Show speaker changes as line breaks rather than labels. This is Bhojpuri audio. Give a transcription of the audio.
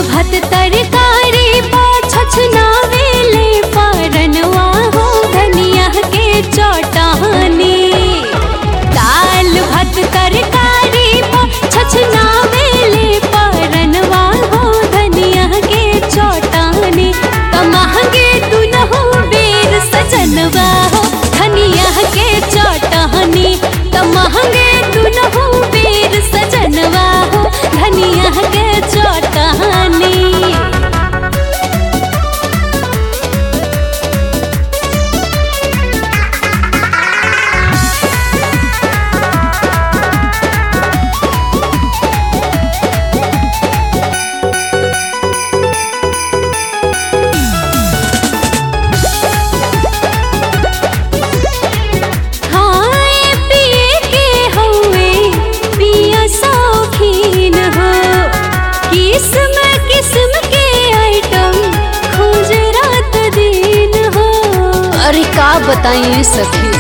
भात तरकारी पाछछ नावेले पारनवा हो धनिया के चौटानी दाल भात तरकारी पाछछ नावेले पारनवा हो धनिया के चौटानी तमहगे दुनहु बेर सजनवा हो धनिया के चौटानी तमहगे दुनहु बेर सजनवा हो धनिया के चौटानी हाय पिए के हौवे पिया शौकीन हो किस्म किस्म के आइटम खोज रात दिन हो
अरे का बताइए सखी